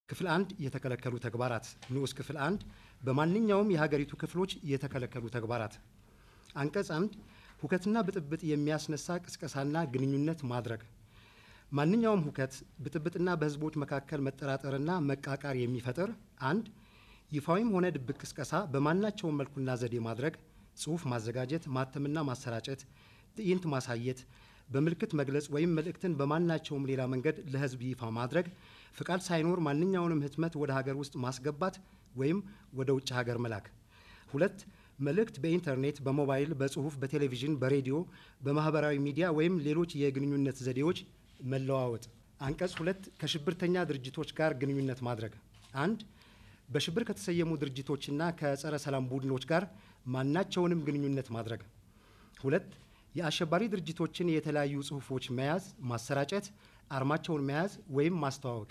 ክፍል አንድ የተከለከሉ ተግባራት ንዑስ ክፍል አንድ በማንኛውም የሀገሪቱ ክፍሎች የተከለከሉ ተግባራት አንቀጽ አንድ ሁከትና ብጥብጥ የሚያስነሳ ቅስቀሳና ግንኙነት ማድረግ ማንኛውም ሁከት ብጥብጥና በህዝቦች መካከል መጠራጠርና መቃቃር የሚፈጥር አንድ ይፋዊም ሆነ ድብቅ ቅስቀሳ በማናቸውም መልኩና ዘዴ ማድረግ ጽሑፍ ማዘጋጀት ማተምና ማሰራጨት ትዕይንት ማሳየት በምልክት መግለጽ ወይም መልእክትን በማናቸውም ሌላ መንገድ ለህዝብ ይፋ ማድረግ ፍቃድ ሳይኖር ማንኛውንም ህትመት ወደ ሀገር ውስጥ ማስገባት ወይም ወደ ውጭ ሀገር መላክ ሁለት መልእክት በኢንተርኔት በሞባይል በጽሁፍ በቴሌቪዥን በሬዲዮ በማህበራዊ ሚዲያ ወይም ሌሎች የግንኙነት ዘዴዎች መለዋወጥ አንቀጽ ሁለት ከሽብርተኛ ድርጅቶች ጋር ግንኙነት ማድረግ አንድ በሽብር ከተሰየሙ ድርጅቶችና ከጸረ ሰላም ቡድኖች ጋር ማናቸውንም ግንኙነት ማድረግ ሁለት የአሸባሪ ድርጅቶችን የተለያዩ ጽሁፎች መያዝ ማሰራጨት አርማቸውን መያዝ ወይም ማስተዋወቅ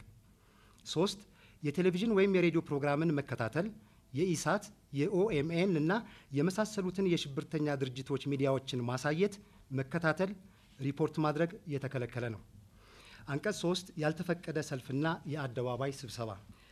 ሶስት የቴሌቪዥን ወይም የሬዲዮ ፕሮግራምን መከታተል የኢሳት የኦኤምኤን እና የመሳሰሉትን የሽብርተኛ ድርጅቶች ሚዲያዎችን ማሳየት መከታተል ሪፖርት ማድረግ የተከለከለ ነው አንቀጽ ሶስት ያልተፈቀደ ሰልፍና የአደባባይ ስብሰባ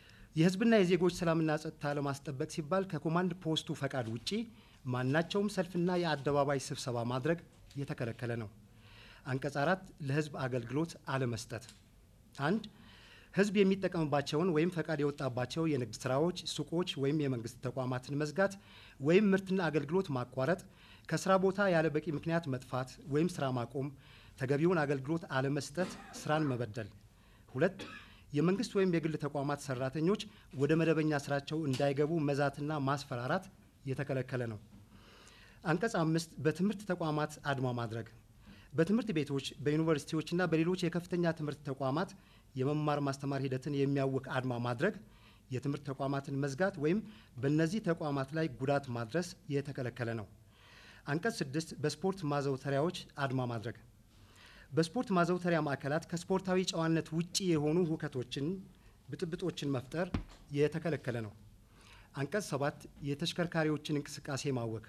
የህዝብና የዜጎች ሰላምና ጸጥታ ለማስጠበቅ ሲባል ከኮማንድ ፖስቱ ፈቃድ ውጪ ማናቸውም ሰልፍና የአደባባይ ስብሰባ ማድረግ የተከለከለ ነው አንቀጽ አራት ለህዝብ አገልግሎት አለመስጠት አንድ ህዝብ የሚጠቀምባቸውን ወይም ፈቃድ የወጣባቸው የንግድ ስራዎች ሱቆች ወይም የመንግስት ተቋማትን መዝጋት ወይም ምርትና አገልግሎት ማቋረጥ ከስራ ቦታ ያለ በቂ ምክንያት መጥፋት ወይም ስራ ማቆም ተገቢውን አገልግሎት አለመስጠት ስራን መበደል ሁለት የመንግስት ወይም የግል ተቋማት ሰራተኞች ወደ መደበኛ ስራቸው እንዳይገቡ መዛትና ማስፈራራት የተከለከለ ነው አንቀጽ አምስት በትምህርት ተቋማት አድማ ማድረግ በትምህርት ቤቶች በዩኒቨርሲቲዎችና በሌሎች የከፍተኛ ትምህርት ተቋማት የመማር ማስተማር ሂደትን የሚያውክ አድማ ማድረግ የትምህርት ተቋማትን መዝጋት ወይም በእነዚህ ተቋማት ላይ ጉዳት ማድረስ የተከለከለ ነው አንቀጽ ስድስት በስፖርት ማዘውተሪያዎች አድማ ማድረግ በስፖርት ማዘውተሪያ ማዕከላት ከስፖርታዊ ጨዋነት ውጪ የሆኑ ሁከቶችን ብጥብጦችን መፍጠር የተከለከለ ነው አንቀጽ ሰባት የተሽከርካሪዎችን እንቅስቃሴ ማወክ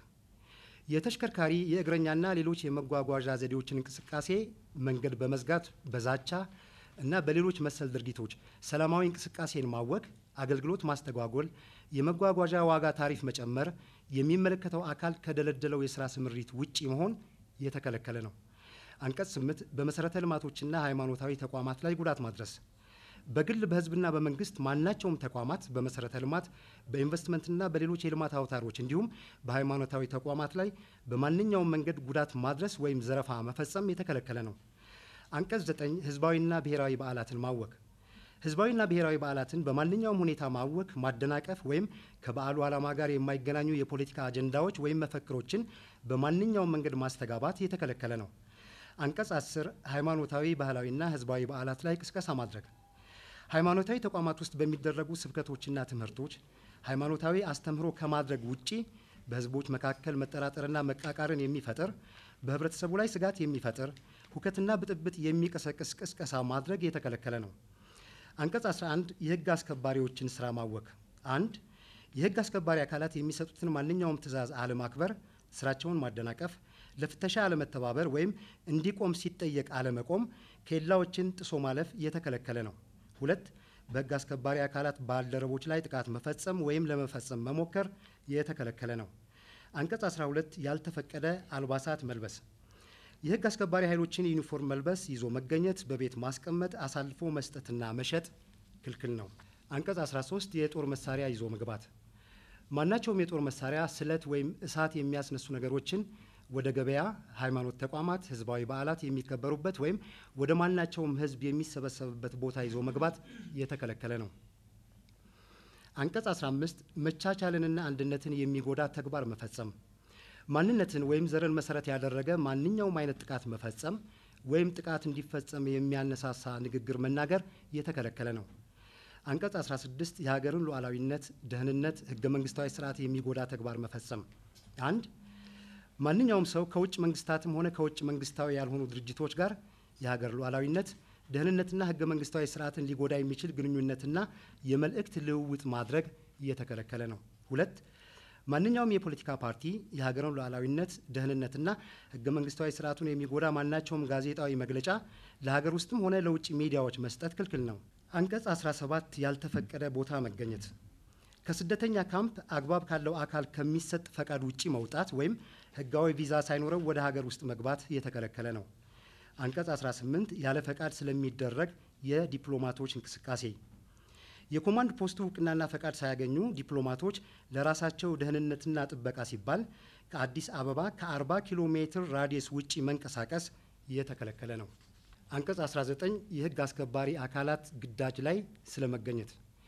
የተሽከርካሪ የእግረኛና ሌሎች የመጓጓዣ ዘዴዎችን እንቅስቃሴ መንገድ በመዝጋት በዛቻ እና በሌሎች መሰል ድርጊቶች ሰላማዊ እንቅስቃሴን ማወክ አገልግሎት ማስተጓጎል የመጓጓዣ ዋጋ ታሪፍ መጨመር የሚመለከተው አካል ከደለደለው የስራ ስምሪት ውጪ መሆን የተከለከለ ነው አንቀጽ ስምንት በመሰረተ ልማቶችና ሃይማኖታዊ ተቋማት ላይ ጉዳት ማድረስ በግል በህዝብና በመንግስት ማናቸውም ተቋማት በመሰረተ ልማት በኢንቨስትመንትና በሌሎች የልማት አውታሮች እንዲሁም በሃይማኖታዊ ተቋማት ላይ በማንኛውም መንገድ ጉዳት ማድረስ ወይም ዘረፋ መፈጸም የተከለከለ ነው አንቀጽ ዘጠኝ ህዝባዊና ብሔራዊ በዓላትን ማወክ ህዝባዊና ብሔራዊ በዓላትን በማንኛውም ሁኔታ ማወክ ማደናቀፍ ወይም ከበዓሉ ዓላማ ጋር የማይገናኙ የፖለቲካ አጀንዳዎች ወይም መፈክሮችን በማንኛውም መንገድ ማስተጋባት የተከለከለ ነው አንቀጽ አስር ሃይማኖታዊ ባህላዊና ህዝባዊ በዓላት ላይ ቅስቀሳ ማድረግ ሃይማኖታዊ ተቋማት ውስጥ በሚደረጉ ስብከቶችና ትምህርቶች ሃይማኖታዊ አስተምህሮ ከማድረግ ውጪ በህዝቦች መካከል መጠራጠርና መቃቃርን የሚፈጥር በህብረተሰቡ ላይ ስጋት የሚፈጥር ሁከትና ብጥብጥ የሚቀሰቅስ ቅስቀሳ ማድረግ የተከለከለ ነው አንቀጽ 11 የህግ አስከባሪዎችን ስራ ማወክ አንድ የህግ አስከባሪ አካላት የሚሰጡትን ማንኛውም ትዕዛዝ አለማክበር ስራቸውን ማደናቀፍ ለፍተሻ አለመተባበር ወይም እንዲቆም ሲጠየቅ አለመቆም ኬላዎችን ጥሶ ማለፍ የተከለከለ ነው ሁለት በህግ አስከባሪ አካላት ባልደረቦች ላይ ጥቃት መፈጸም ወይም ለመፈጸም መሞከር የተከለከለ ነው አንቀጽ 12 ያልተፈቀደ አልባሳት መልበስ የህግ አስከባሪ ኃይሎችን ዩኒፎርም መልበስ ይዞ መገኘት በቤት ማስቀመጥ አሳልፎ መስጠትና መሸጥ ክልክል ነው አንቀጽ 13 የጦር መሳሪያ ይዞ መግባት ማናቸውም የጦር መሳሪያ ስለት ወይም እሳት የሚያስነሱ ነገሮችን ወደ ገበያ ሃይማኖት ተቋማት ህዝባዊ በዓላት የሚከበሩበት ወይም ወደ ማናቸውም ህዝብ የሚሰበሰብበት ቦታ ይዞ መግባት የተከለከለ ነው አንቀጽ 15 መቻቻልንና አንድነትን የሚጎዳ ተግባር መፈጸም ማንነትን ወይም ዘርን መሰረት ያደረገ ማንኛውም አይነት ጥቃት መፈጸም ወይም ጥቃት እንዲፈጸም የሚያነሳሳ ንግግር መናገር የተከለከለ ነው አንቀጽ 16 የሀገርን ሉዓላዊነት ደህንነት ህገ መንግስታዊ ስርዓት የሚጎዳ ተግባር መፈጸም አንድ ማንኛውም ሰው ከውጭ መንግስታትም ሆነ ከውጭ መንግስታዊ ያልሆኑ ድርጅቶች ጋር የሀገር ሉዓላዊነት ደህንነትና ህገ መንግስታዊ ስርዓትን ሊጎዳ የሚችል ግንኙነትና የመልእክት ልውውጥ ማድረግ እየተከለከለ ነው ሁለት ማንኛውም የፖለቲካ ፓርቲ የሀገርን ሉዓላዊነት ደህንነትና ህገ መንግስታዊ ስርዓቱን የሚጎዳ ማናቸውም ጋዜጣዊ መግለጫ ለሀገር ውስጥም ሆነ ለውጭ ሚዲያዎች መስጠት ክልክል ነው አንቀጽ 17 ያልተፈቀደ ቦታ መገኘት ከስደተኛ ካምፕ አግባብ ካለው አካል ከሚሰጥ ፈቃድ ውጪ መውጣት ወይም ህጋዊ ቪዛ ሳይኖረው ወደ ሀገር ውስጥ መግባት የተከለከለ ነው። አንቀጽ 18 ያለ ፈቃድ ስለሚደረግ የዲፕሎማቶች እንቅስቃሴ የኮማንድ ፖስቱ እውቅናና ፈቃድ ሳያገኙ ዲፕሎማቶች ለራሳቸው ደህንነትና ጥበቃ ሲባል ከአዲስ አበባ ከ40 ኪሎ ሜትር ራዲየስ ውጪ መንቀሳቀስ የተከለከለ ነው። አንቀጽ 19 የህግ አስከባሪ አካላት ግዳጅ ላይ ስለመገኘት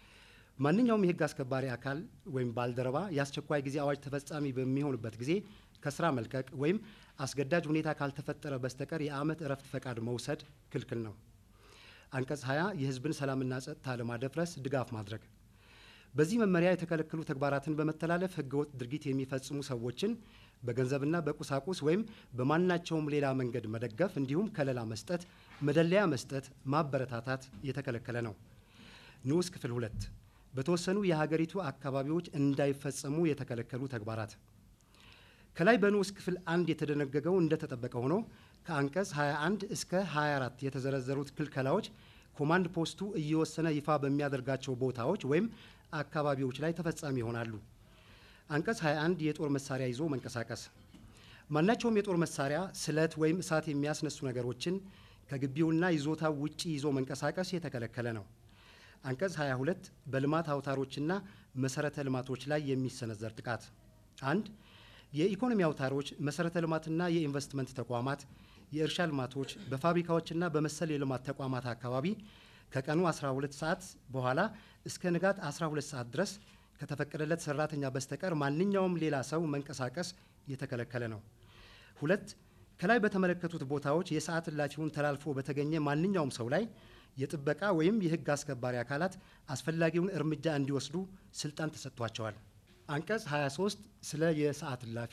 ማንኛውም የህግ አስከባሪ አካል ወይም ባልደረባ የአስቸኳይ ጊዜ አዋጅ ተፈጻሚ በሚሆንበት ጊዜ ከስራ መልቀቅ ወይም አስገዳጅ ሁኔታ ካልተፈጠረ በስተቀር የዓመት እረፍት ፈቃድ መውሰድ ክልክል ነው። አንቀጽ 20 የህዝብን ሰላምና ጸጥታ ለማደፍረስ ድጋፍ ማድረግ በዚህ መመሪያ የተከለከሉ ተግባራትን በመተላለፍ ህገወጥ ድርጊት የሚፈጽሙ ሰዎችን በገንዘብና በቁሳቁስ ወይም በማናቸውም ሌላ መንገድ መደገፍ እንዲሁም ከለላ መስጠት፣ መደለያ መስጠት፣ ማበረታታት የተከለከለ ነው። ንዑስ ክፍል ሁለት በተወሰኑ የሀገሪቱ አካባቢዎች እንዳይፈጸሙ የተከለከሉ ተግባራት ከላይ በንዑስ ክፍል አንድ የተደነገገው እንደተጠበቀ ሆኖ ከአንቀጽ 21 እስከ 24 የተዘረዘሩት ክልከላዎች ኮማንድ ፖስቱ እየወሰነ ይፋ በሚያደርጋቸው ቦታዎች ወይም አካባቢዎች ላይ ተፈጻሚ ይሆናሉ። አንቀጽ 21 የጦር መሳሪያ ይዞ መንቀሳቀስ ማናቸውም የጦር መሳሪያ፣ ስለት ወይም እሳት የሚያስነሱ ነገሮችን ከግቢውና ይዞታው ውጪ ይዞ መንቀሳቀስ የተከለከለ ነው። አንቀጽ 22 በልማት አውታሮችና መሰረተ ልማቶች ላይ የሚሰነዘር ጥቃት አንድ የኢኮኖሚ አውታሮች፣ መሰረተ ልማትና የኢንቨስትመንት ተቋማት፣ የእርሻ ልማቶች በፋብሪካዎችና በመሰል የልማት ተቋማት አካባቢ ከቀኑ 12 ሰዓት በኋላ እስከ ንጋት 12 ሰዓት ድረስ ከተፈቀደለት ሰራተኛ በስተቀር ማንኛውም ሌላ ሰው መንቀሳቀስ የተከለከለ ነው። ሁለት ከላይ በተመለከቱት ቦታዎች የሰዓት እላፊውን ተላልፎ በተገኘ ማንኛውም ሰው ላይ የጥበቃ ወይም የሕግ አስከባሪ አካላት አስፈላጊውን እርምጃ እንዲወስዱ ስልጣን ተሰጥቷቸዋል። አንቀጽ 23 ስለ የሰዓት እላፊ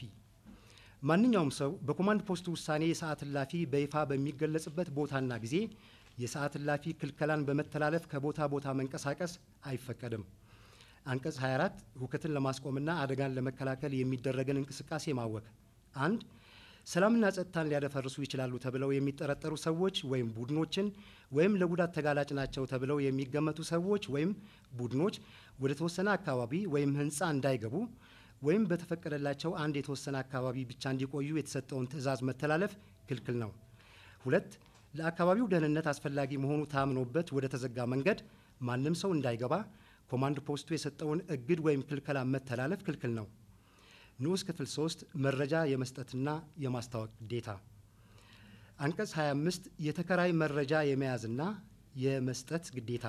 ማንኛውም ሰው በኮማንድ ፖስቱ ውሳኔ የሰዓት እላፊ በይፋ በሚገለጽበት ቦታና ጊዜ የሰዓት እላፊ ክልከላን በመተላለፍ ከቦታ ቦታ መንቀሳቀስ አይፈቀድም። አንቀጽ 24 ሁከትን ለማስቆምና አደጋን ለመከላከል የሚደረግን እንቅስቃሴ ማወክ አንድ ሰላምና ጸጥታን ሊያደፈርሱ ይችላሉ ተብለው የሚጠረጠሩ ሰዎች ወይም ቡድኖችን ወይም ለጉዳት ተጋላጭ ናቸው ተብለው የሚገመቱ ሰዎች ወይም ቡድኖች ወደ ተወሰነ አካባቢ ወይም ሕንፃ እንዳይገቡ ወይም በተፈቀደላቸው አንድ የተወሰነ አካባቢ ብቻ እንዲቆዩ የተሰጠውን ትዕዛዝ መተላለፍ ክልክል ነው። ሁለት ለአካባቢው ደህንነት አስፈላጊ መሆኑ ታምኖበት ወደ ተዘጋ መንገድ ማንም ሰው እንዳይገባ ኮማንድ ፖስቱ የሰጠውን እግድ ወይም ክልከላ መተላለፍ ክልክል ነው። ንዑስ ክፍል 3 መረጃ የመስጠትና የማስታወቅ ግዴታ አንቀጽ 25 የተከራይ መረጃ የመያዝና የመስጠት ግዴታ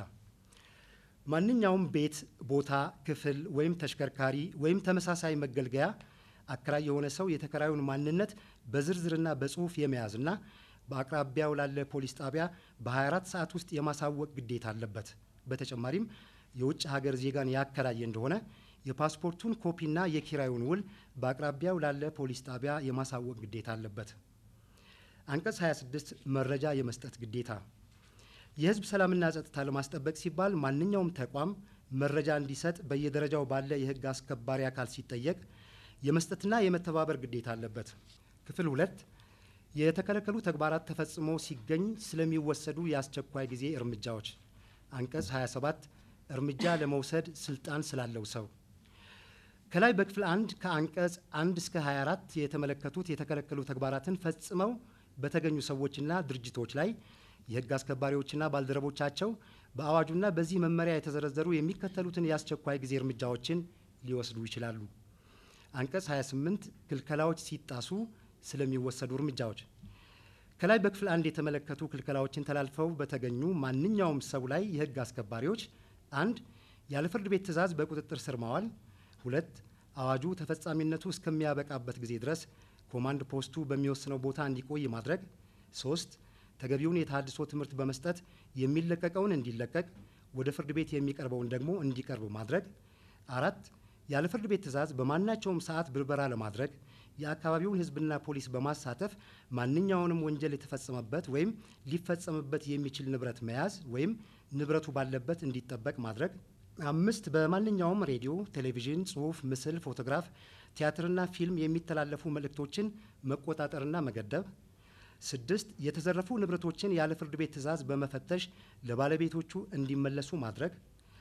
ማንኛውም ቤት፣ ቦታ፣ ክፍል ወይም ተሽከርካሪ ወይም ተመሳሳይ መገልገያ አከራይ የሆነ ሰው የተከራዩን ማንነት በዝርዝርና በጽሁፍ የመያዝና በአቅራቢያው ላለ ፖሊስ ጣቢያ በ24 ሰዓት ውስጥ የማሳወቅ ግዴታ አለበት። በተጨማሪም የውጭ ሀገር ዜጋን ያከራየ እንደሆነ የፓስፖርቱን ኮፒና የኪራዩን ውል በአቅራቢያው ላለ ፖሊስ ጣቢያ የማሳወቅ ግዴታ አለበት። አንቀጽ 26 መረጃ የመስጠት ግዴታ የሕዝብ ሰላምና ጸጥታ ለማስጠበቅ ሲባል ማንኛውም ተቋም መረጃ እንዲሰጥ በየደረጃው ባለ የሕግ አስከባሪ አካል ሲጠየቅ የመስጠትና የመተባበር ግዴታ አለበት። ክፍል ሁለት የተከለከሉ ተግባራት ተፈጽሞ ሲገኝ ስለሚወሰዱ የአስቸኳይ ጊዜ እርምጃዎች አንቀጽ 27 እርምጃ ለመውሰድ ስልጣን ስላለው ሰው ከላይ በክፍል አንድ ከአንቀጽ አንድ እስከ 24 የተመለከቱት የተከለከሉ ተግባራትን ፈጽመው በተገኙ ሰዎችና ድርጅቶች ላይ የሕግ አስከባሪዎችና ባልደረቦቻቸው በአዋጁና በዚህ መመሪያ የተዘረዘሩ የሚከተሉትን የአስቸኳይ ጊዜ እርምጃዎችን ሊወስዱ ይችላሉ። አንቀጽ 28 ክልከላዎች ሲጣሱ ስለሚወሰዱ እርምጃዎች ከላይ በክፍል አንድ የተመለከቱ ክልከላዎችን ተላልፈው በተገኙ ማንኛውም ሰው ላይ የሕግ አስከባሪዎች አንድ ያለ ፍርድ ቤት ትዕዛዝ በቁጥጥር ስር ማዋል፣ ሁለት አዋጁ ተፈጻሚነቱ እስከሚያበቃበት ጊዜ ድረስ ኮማንድ ፖስቱ በሚወስነው ቦታ እንዲቆይ ማድረግ፣ ሶስት ተገቢውን የተሃድሶ ትምህርት በመስጠት የሚለቀቀውን እንዲለቀቅ፣ ወደ ፍርድ ቤት የሚቀርበውን ደግሞ እንዲቀርብ ማድረግ፣ አራት ያለ ፍርድ ቤት ትዕዛዝ በማናቸውም ሰዓት ብርበራ ለማድረግ የአካባቢውን ሕዝብና ፖሊስ በማሳተፍ ማንኛውንም ወንጀል የተፈጸመበት ወይም ሊፈጸምበት የሚችል ንብረት መያዝ ወይም ንብረቱ ባለበት እንዲጠበቅ ማድረግ። አምስት በማንኛውም ሬዲዮ፣ ቴሌቪዥን፣ ጽሑፍ፣ ምስል፣ ፎቶግራፍ፣ ቲያትርና ፊልም የሚተላለፉ መልእክቶችን መቆጣጠርና መገደብ። ስድስት የተዘረፉ ንብረቶችን ያለ ፍርድ ቤት ትዕዛዝ በመፈተሽ ለባለቤቶቹ እንዲመለሱ ማድረግ።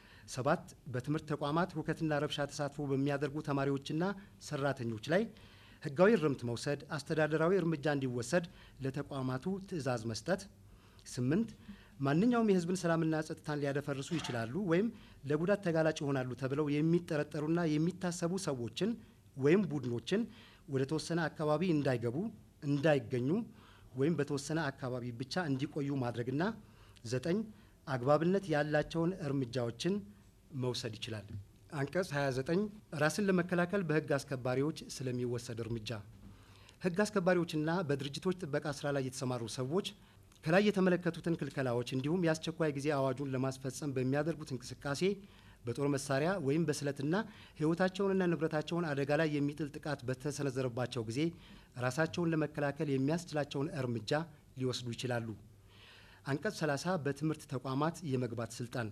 ሰባት በትምህርት ተቋማት ሁከትና ረብሻ ተሳትፎ በሚያደርጉ ተማሪዎችና ሰራተኞች ላይ ህጋዊ እርምት መውሰድ፣ አስተዳደራዊ እርምጃ እንዲወሰድ ለተቋማቱ ትዕዛዝ መስጠት። ስምንት ማንኛውም የህዝብን ሰላምና ጸጥታን ሊያደፈርሱ ይችላሉ ወይም ለጉዳት ተጋላጭ ይሆናሉ ተብለው የሚጠረጠሩና የሚታሰቡ ሰዎችን ወይም ቡድኖችን ወደ ተወሰነ አካባቢ እንዳይገቡ፣ እንዳይገኙ ወይም በተወሰነ አካባቢ ብቻ እንዲቆዩ ማድረግና ዘጠኝ አግባብነት ያላቸውን እርምጃዎችን መውሰድ ይችላል። አንቀጽ 29 ራስን ለመከላከል በህግ አስከባሪዎች ስለሚወሰድ እርምጃ ህግ አስከባሪዎችና በድርጅቶች ጥበቃ ስራ ላይ የተሰማሩ ሰዎች ከላይ የተመለከቱትን ክልከላዎች እንዲሁም የአስቸኳይ ጊዜ አዋጁን ለማስፈጸም በሚያደርጉት እንቅስቃሴ በጦር መሳሪያ ወይም በስለትና ህይወታቸውንና ንብረታቸውን አደጋ ላይ የሚጥል ጥቃት በተሰነዘረባቸው ጊዜ ራሳቸውን ለመከላከል የሚያስችላቸውን እርምጃ ሊወስዱ ይችላሉ። አንቀጽ 30 በትምህርት ተቋማት የመግባት ስልጣን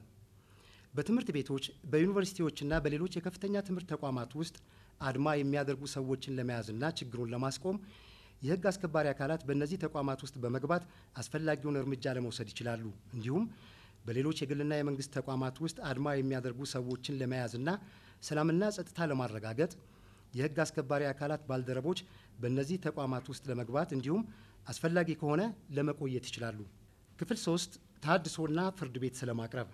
በትምህርት ቤቶች በዩኒቨርሲቲዎችና በሌሎች የከፍተኛ ትምህርት ተቋማት ውስጥ አድማ የሚያደርጉ ሰዎችን ለመያዝና ችግሩን ለማስቆም የህግ አስከባሪ አካላት በእነዚህ ተቋማት ውስጥ በመግባት አስፈላጊውን እርምጃ ለመውሰድ ይችላሉ። እንዲሁም በሌሎች የግልና የመንግስት ተቋማት ውስጥ አድማ የሚያደርጉ ሰዎችን ለመያዝና ሰላምና ጸጥታ ለማረጋገጥ የህግ አስከባሪ አካላት ባልደረቦች በእነዚህ ተቋማት ውስጥ ለመግባት እንዲሁም አስፈላጊ ከሆነ ለመቆየት ይችላሉ። ክፍል ሶስት ተሃድሶና ፍርድ ቤት ስለማቅረብ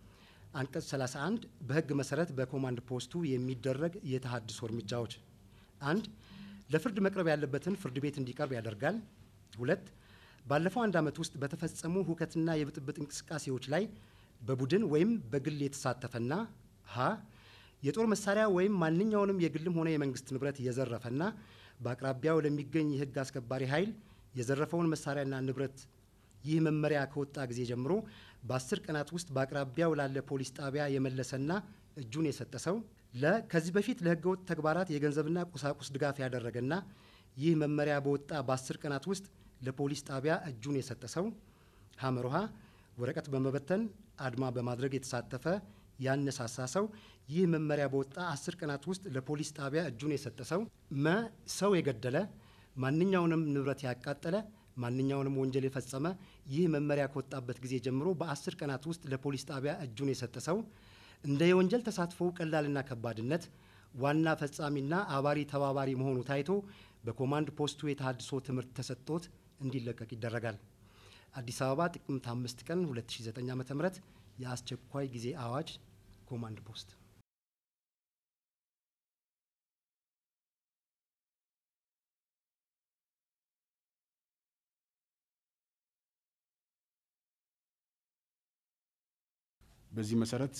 አንቀጽ 31 በህግ መሰረት በኮማንድ ፖስቱ የሚደረግ የተሃድሶ እርምጃዎች አንድ ለፍርድ መቅረብ ያለበትን ፍርድ ቤት እንዲቀርብ ያደርጋል። ሁለት ባለፈው አንድ ዓመት ውስጥ በተፈጸሙ ሁከትና የብጥብጥ እንቅስቃሴዎች ላይ በቡድን ወይም በግል የተሳተፈና ሀ የጦር መሳሪያ ወይም ማንኛውንም የግልም ሆነ የመንግስት ንብረት የዘረፈና በአቅራቢያው ለሚገኝ የህግ አስከባሪ ኃይል የዘረፈውን መሳሪያና ንብረት ይህ መመሪያ ከወጣ ጊዜ ጀምሮ በአስር ቀናት ውስጥ በአቅራቢያው ላለ ፖሊስ ጣቢያ የመለሰና እጁን የሰጠ ሰው ለ ከዚህ በፊት ለህገወጥ ተግባራት የገንዘብና ቁሳቁስ ድጋፍ ያደረገና ይህ መመሪያ በወጣ በአስር ቀናት ውስጥ ለፖሊስ ጣቢያ እጁን የሰጠ ሰው ሀመሮሃ ወረቀት በመበተን አድማ በማድረግ የተሳተፈ ያነሳሳ ሰው ይህ መመሪያ በወጣ አስር ቀናት ውስጥ ለፖሊስ ጣቢያ እጁን የሰጠ ሰው መ ሰው የገደለ ማንኛውንም ንብረት ያቃጠለ ማንኛውንም ወንጀል የፈጸመ ይህ መመሪያ ከወጣበት ጊዜ ጀምሮ በአስር ቀናት ውስጥ ለፖሊስ ጣቢያ እጁን የሰጠ ሰው እንደ የወንጀል ተሳትፎው ቀላልና ከባድነት ዋና ፈጻሚና አባሪ ተባባሪ መሆኑ ታይቶ በኮማንድ ፖስቱ የተሃድሶ ትምህርት ተሰጥቶት እንዲለቀቅ ይደረጋል። አዲስ አበባ ጥቅምት አምስት ቀን 2009 ዓ ም የአስቸኳይ ጊዜ አዋጅ ኮማንድ ፖስት በዚህ መሰረት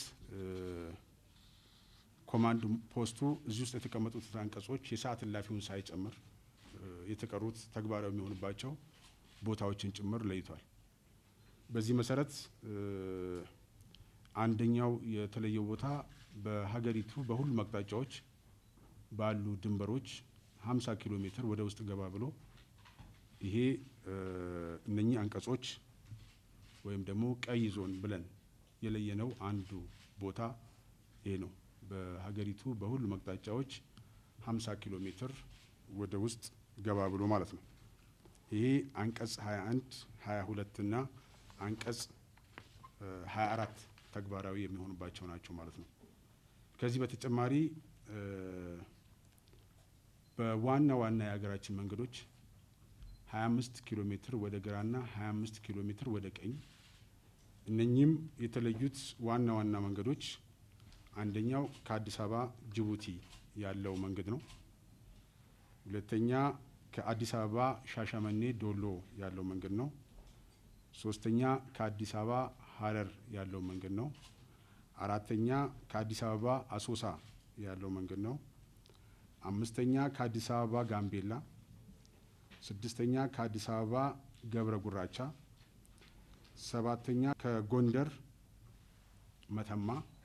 ኮማንድ ፖስቱ እዚህ ውስጥ የተቀመጡት አንቀጾች የሰዓት እላፊውን ሳይጨምር የተቀሩት ተግባራዊ የሚሆኑባቸው ቦታዎችን ጭምር ለይቷል። በዚህ መሰረት አንደኛው የተለየው ቦታ በሀገሪቱ በሁሉም አቅጣጫዎች ባሉ ድንበሮች 50 ኪሎ ሜትር ወደ ውስጥ ገባ ብሎ ይሄ እነኚህ አንቀጾች ወይም ደግሞ ቀይ ዞን ብለን የለየነው አንዱ ቦታ ይሄ ነው። በሀገሪቱ በሁሉም አቅጣጫዎች 50 ኪሎ ሜትር ወደ ውስጥ ገባ ብሎ ማለት ነው። ይሄ አንቀጽ 21፣ 22 እና አንቀጽ 24 ተግባራዊ የሚሆኑባቸው ናቸው ማለት ነው። ከዚህ በተጨማሪ በዋና ዋና የሀገራችን መንገዶች 25 ኪሎ ሜትር ወደ ግራና 25 ኪሎ ሜትር ወደ ቀኝ እነኚህም የተለዩት ዋና ዋና መንገዶች አንደኛው ከአዲስ አበባ ጅቡቲ ያለው መንገድ ነው። ሁለተኛ ከአዲስ አበባ ሻሸመኔ ዶሎ ያለው መንገድ ነው። ሶስተኛ ከአዲስ አበባ ሀረር ያለው መንገድ ነው። አራተኛ ከአዲስ አበባ አሶሳ ያለው መንገድ ነው። አምስተኛ ከአዲስ አበባ ጋምቤላ፣ ስድስተኛ ከአዲስ አበባ ገብረ ጉራቻ፣ ሰባተኛ ከጎንደር መተማ፣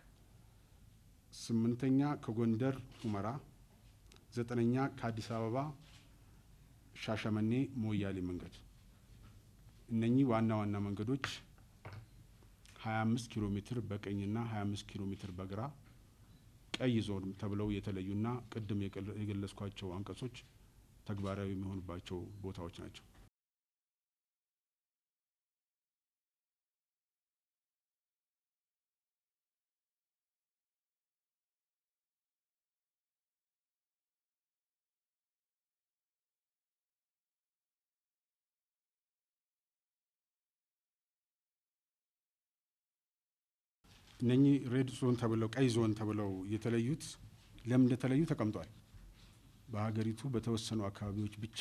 ስምንተኛ ከጎንደር ሁመራ፣ ዘጠነኛ ከአዲስ አበባ ሻሸመኔ ሞያሌ መንገድ። እነኚህ ዋና ዋና መንገዶች 25 ኪሎ ሜትር በቀኝና 25 ኪሎ ሜትር በግራ ቀይ ዞን ተብለው የተለዩና ቅድም የገለጽኳቸው አንቀጾች ተግባራዊ የሚሆኑባቸው ቦታዎች ናቸው። እነኚህ ሬድ ዞን ተብለው ቀይ ዞን ተብለው የተለዩት ለምን እንደተለዩ ተቀምጧል። በሀገሪቱ በተወሰኑ አካባቢዎች ብቻ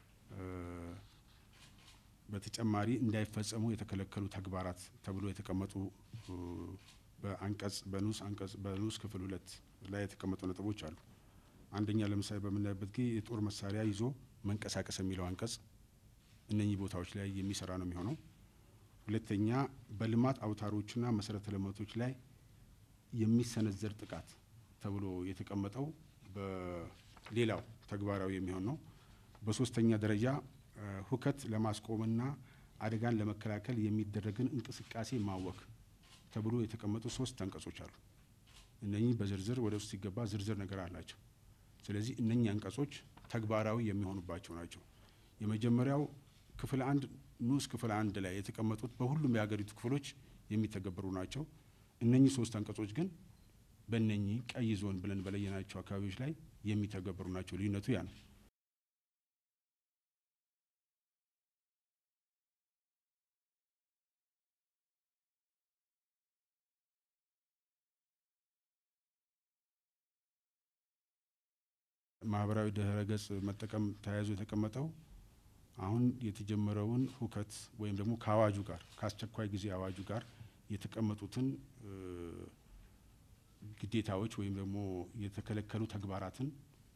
በተጨማሪ እንዳይፈጸሙ የተከለከሉ ተግባራት ተብሎ የተቀመጡ በአንቀጽ በንዑስ አንቀጽ በንዑስ ክፍል ሁለት ላይ የተቀመጡ ነጥቦች አሉ። አንደኛ ለምሳሌ በምናይበት ጊዜ የጦር መሳሪያ ይዞ መንቀሳቀስ የሚለው አንቀጽ እነኚህ ቦታዎች ላይ የሚሰራ ነው የሚሆነው። ሁለተኛ በልማት አውታሮችና መሰረተ ልማቶች ላይ የሚሰነዘር ጥቃት ተብሎ የተቀመጠው በሌላው ተግባራዊ የሚሆን ነው። በሶስተኛ ደረጃ ሁከት ለማስቆምና አደጋን ለመከላከል የሚደረግን እንቅስቃሴ ማወክ ተብሎ የተቀመጡ ሶስት አንቀጾች አሉ። እነኚህ በዝርዝር ወደ ውስጥ ሲገባ ዝርዝር ነገር አላቸው። ስለዚህ እነኚህ አንቀጾች ተግባራዊ የሚሆኑባቸው ናቸው። የመጀመሪያው ክፍል አንድ ንዑስ ክፍል አንድ ላይ የተቀመጡት በሁሉም የሀገሪቱ ክፍሎች የሚተገበሩ ናቸው። እነኚህ ሶስት አንቀጾች ግን በእነኚህ ቀይ ዞን ብለን በለየናቸው አካባቢዎች ላይ የሚተገበሩ ናቸው። ልዩነቱ ያ ነው። ማህበራዊ ድህረ ገጽ መጠቀም ተያይዞ የተቀመጠው አሁን የተጀመረውን ሁከት ወይም ደግሞ ከአዋጁ ጋር ከአስቸኳይ ጊዜ አዋጁ ጋር የተቀመጡትን ግዴታዎች ወይም ደግሞ የተከለከሉ ተግባራትን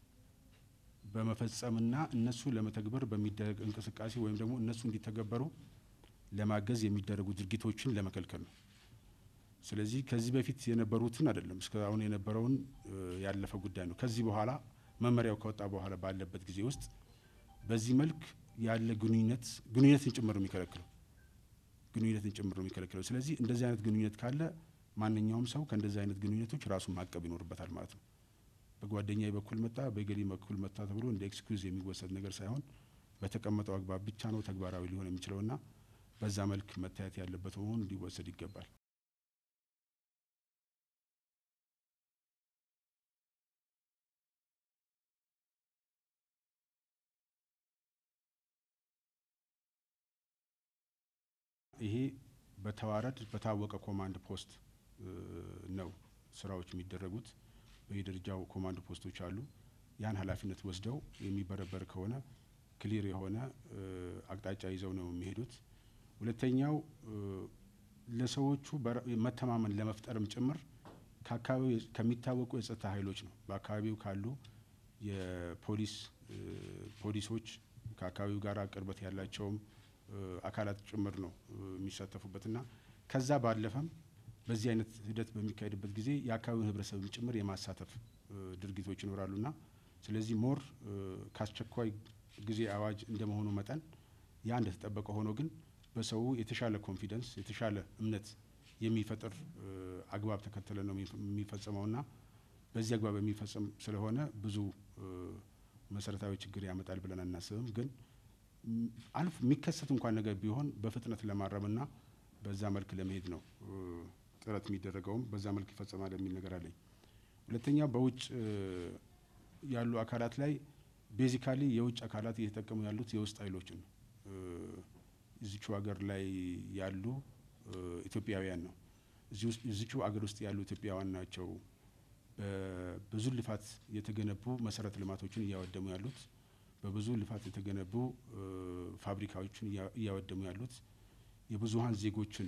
በመፈጸምና እነሱ ለመተግበር በሚደረግ እንቅስቃሴ ወይም ደግሞ እነሱ እንዲተገበሩ ለማገዝ የሚደረጉ ድርጊቶችን ለመከልከል ነው። ስለዚህ ከዚህ በፊት የነበሩትን አይደለም፣ እስከ አሁን የነበረውን ያለፈ ጉዳይ ነው። ከዚህ በኋላ መመሪያው ከወጣ በኋላ ባለበት ጊዜ ውስጥ በዚህ መልክ ያለ ግንኙነት ግንኙነትን ጭምር ነው የሚከለክለው ግንኙነትን ጭምር ነው የሚከለክለው። ስለዚህ እንደዚህ አይነት ግንኙነት ካለ ማንኛውም ሰው ከእንደዚህ አይነት ግንኙነቶች ራሱን ማቀብ ይኖርበታል ማለት ነው። በጓደኛዬ በኩል መጣ፣ በገሌ በኩል መጣ ተብሎ እንደ ኤክስኪውዝ የሚወሰድ ነገር ሳይሆን በተቀመጠው አግባብ ብቻ ነው ተግባራዊ ሊሆን የሚችለውና በዛ መልክ መታየት ያለበት መሆኑ ሊወሰድ ይገባል። ይሄ በተዋረድ በታወቀ ኮማንድ ፖስት ነው ስራዎች የሚደረጉት። በየደረጃው ኮማንድ ፖስቶች አሉ። ያን ኃላፊነት ወስደው የሚበረበር ከሆነ ክሊር የሆነ አቅጣጫ ይዘው ነው የሚሄዱት። ሁለተኛው ለሰዎቹ መተማመን ለመፍጠርም ጭምር ከአካባቢው ከሚታወቁ የጸጥታ ኃይሎች ነው በአካባቢው ካሉ የፖሊስ ፖሊሶች ከአካባቢው ጋር ቅርበት ያላቸውም አካላት ጭምር ነው የሚሳተፉበትና ከዛ ባለፈም በዚህ አይነት ሂደት በሚካሄድበት ጊዜ የአካባቢውን ሕብረተሰብም ጭምር የማሳተፍ ድርጊቶች ይኖራሉና ስለዚህ ሞር ከአስቸኳይ ጊዜ አዋጅ እንደመሆኑ መጠን ያ እንደተጠበቀ ሆኖ ግን በሰው የተሻለ ኮንፊደንስ የተሻለ እምነት የሚፈጥር አግባብ ተከተለ ነው የሚፈጸመውና በዚህ አግባብ የሚፈጸም ስለሆነ ብዙ መሰረታዊ ችግር ያመጣል ብለን አናስብም ግን አልፍ የሚከሰት እንኳን ነገር ቢሆን በፍጥነት ለማረምና በዛ መልክ ለመሄድ ነው ጥረት የሚደረገውም በዛ መልክ ይፈጸማል የሚል ነገር አለኝ። ሁለተኛ በውጭ ያሉ አካላት ላይ ቤዚካሊ የውጭ አካላት እየተጠቀሙ ያሉት የውስጥ ኃይሎችን ነው። እዚቹ ሀገር ላይ ያሉ ኢትዮጵያውያን ነው። እዚቹ ሀገር ውስጥ ያሉ ኢትዮጵያውያን ናቸው። በብዙ ልፋት የተገነቡ መሰረተ ልማቶችን እያወደሙ ያሉት በብዙ ልፋት የተገነቡ ፋብሪካዎችን እያወደሙ ያሉት የብዙሀን ዜጎችን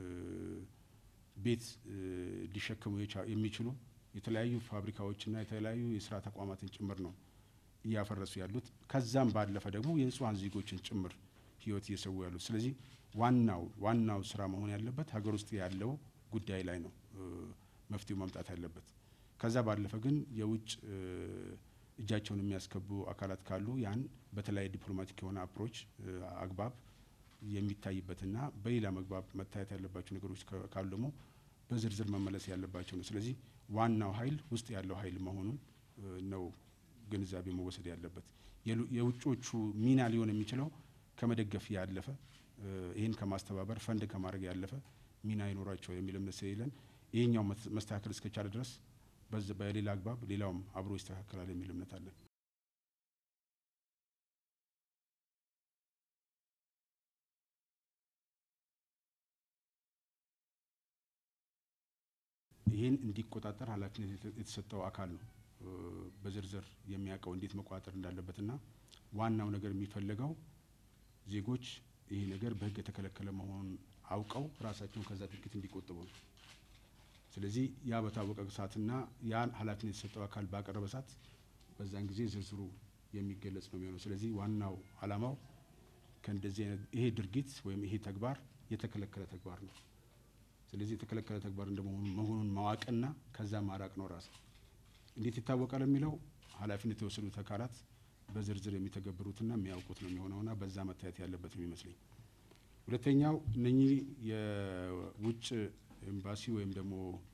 ቤት ሊሸከሙ የሚችሉ የተለያዩ ፋብሪካዎችና የተለያዩ የስራ ተቋማትን ጭምር ነው እያፈረሱ ያሉት። ከዛም ባለፈ ደግሞ የንጹሀን ዜጎችን ጭምር ህይወት እየሰዉ ያሉት። ስለዚህ ዋናው ዋናው ስራ መሆን ያለበት ሀገር ውስጥ ያለው ጉዳይ ላይ ነው መፍትሄው መምጣት ያለበት። ከዛ ባለፈ ግን የውጭ እጃቸውን የሚያስገቡ አካላት ካሉ ያን በተለያየ ዲፕሎማቲክ የሆነ አፕሮች አግባብ የሚታይበትና በሌላ መግባብ መታየት ያለባቸው ነገሮች ካሉ ደግሞ በዝርዝር መመለስ ያለባቸው ነው። ስለዚህ ዋናው ኃይል ውስጥ ያለው ኃይል መሆኑን ነው ግንዛቤ መወሰድ ያለበት። የውጮቹ ሚና ሊሆን የሚችለው ከመደገፍ ያለፈ ይህን ከማስተባበር ፈንድ ከማድረግ ያለፈ ሚና ይኖራቸው የሚል እምነት ስለሌለን ይህኛው መስተካከል እስከቻለ ድረስ በሌላ አግባብ ሌላውም አብሮ ይስተካከላል የሚል እምነት አለን። ይህን እንዲቆጣጠር ኃላፊነት የተሰጠው አካል ነው በዝርዝር የሚያውቀው እንዴት መቆጣጠር እንዳለበትና ዋናው ነገር የሚፈልገው ዜጎች ይህ ነገር በሕግ የተከለከለ መሆኑን አውቀው ራሳቸውን ከዛ ድርጊት እንዲቆጥቡ ነው። ስለዚህ ያ በታወቀ ሰዓትና ያን ኃላፊነት የተሰጠው አካል ባቀረበ ሰዓት በዛን ጊዜ ዝርዝሩ የሚገለጽ ነው የሚሆነው። ስለዚህ ዋናው ዓላማው ከእንደዚህ አይነት ይሄ ድርጊት ወይም ይሄ ተግባር የተከለከለ ተግባር ነው። ስለዚህ የተከለከለ ተግባር እንደመሆኑ መሆኑን ማወቅና ከዛ ማራቅ ነው ራሱ እንዴት ይታወቃል የሚለው ኃላፊነት የወሰዱት አካላት በዝርዝር የሚተገብሩትና የሚያውቁት ነው የሚሆነውና በዛ መታየት ያለበት የሚመስለኝ። ሁለተኛው እነኚህ የውጭ ኤምባሲ ወይም ደግሞ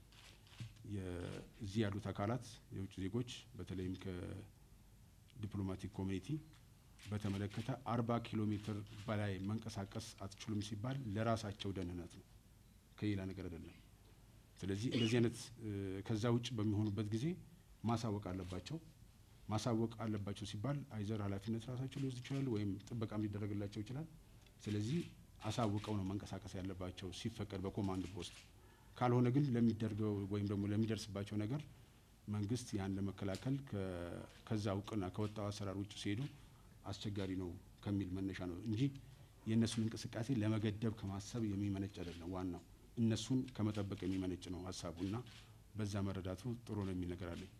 እዚህ ያሉት አካላት የውጭ ዜጎች በተለይም ከዲፕሎማቲክ ኮሚኒቲ በተመለከተ አርባ ኪሎ ሜትር በላይ መንቀሳቀስ አትችሉም ሲባል ለራሳቸው ደህንነት ነው፣ ከሌላ ነገር አይደለም። ስለዚህ እንደዚህ አይነት ከዛ ውጭ በሚሆኑበት ጊዜ ማሳወቅ አለባቸው። ማሳወቅ አለባቸው ሲባል አይዘር ኃላፊነት ራሳቸው ሊወስድ ይችላል፣ ወይም ጥበቃም ሊደረግላቸው ይችላል። ስለዚህ አሳውቀው ነው መንቀሳቀስ ያለባቸው ሲፈቀድ በኮማንድ ፖስት። ካልሆነ ግን ለሚደርገው ወይም ደግሞ ለሚደርስባቸው ነገር መንግስት ያን ለመከላከል ከዛ እውቅና ከወጣው አሰራር ውጭ ሲሄዱ አስቸጋሪ ነው ከሚል መነሻ ነው እንጂ የእነሱን እንቅስቃሴ ለመገደብ ከማሰብ የሚመነጭ አይደለም። ዋናው እነሱን ከመጠበቅ የሚመነጭ ነው ሀሳቡና በዛ መረዳቱ ጥሩ ነው የሚል ነገር አለኝ።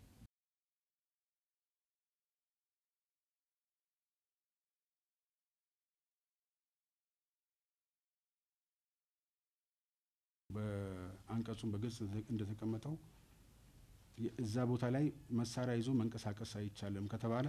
በአንቀጹም በግልጽ እንደተቀመጠው እዛ ቦታ ላይ መሳሪያ ይዞ መንቀሳቀስ አይቻልም ከተባለ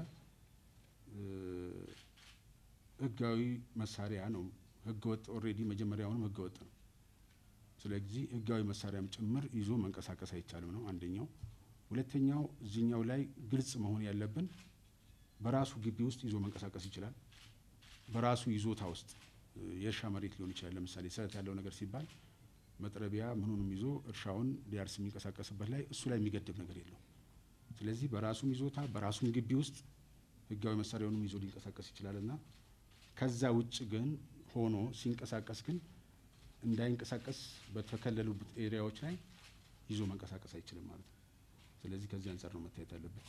ህጋዊ መሳሪያ ነው። ህገ ወጥ ኦልሬዲ መጀመሪያውንም ህገ ወጥ ነው። ስለዚህ ህጋዊ መሳሪያም ጭምር ይዞ መንቀሳቀስ አይቻልም ነው አንደኛው። ሁለተኛው እዚህኛው ላይ ግልጽ መሆን ያለብን በራሱ ግቢ ውስጥ ይዞ መንቀሳቀስ ይችላል። በራሱ ይዞታ ውስጥ የእርሻ መሬት ሊሆን ይችላል። ለምሳሌ ስለት ያለው ነገር ሲባል መጥረቢያ ምኑንም ይዞ እርሻውን ሊያርስ የሚንቀሳቀስበት ላይ እሱ ላይ የሚገድብ ነገር የለው። ስለዚህ በራሱም ይዞታ በራሱም ግቢ ውስጥ ህጋዊ መሳሪያውንም ይዞ ሊንቀሳቀስ ይችላል እና ከዛ ውጭ ግን ሆኖ ሲንቀሳቀስ ግን እንዳይንቀሳቀስ በተከለሉበት ኤሪያዎች ላይ ይዞ መንቀሳቀስ አይችልም ማለት ነው። ስለዚህ ከዚህ አንጻር ነው መታየት ያለበት።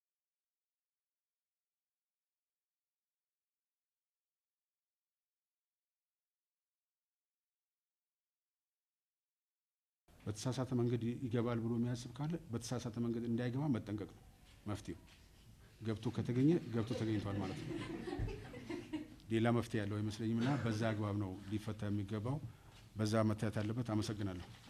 በተሳሳተ መንገድ ይገባል ብሎ የሚያስብ ካለ በተሳሳተ መንገድ እንዳይገባ መጠንቀቅ ነው መፍትሄው። ገብቶ ከተገኘ ገብቶ ተገኝቷል ማለት ነው። ሌላ መፍትሄ ያለው አይመስለኝም እና በዛ አግባብ ነው ሊፈታ የሚገባው። በዛ መታየት ያለበት። አመሰግናለሁ።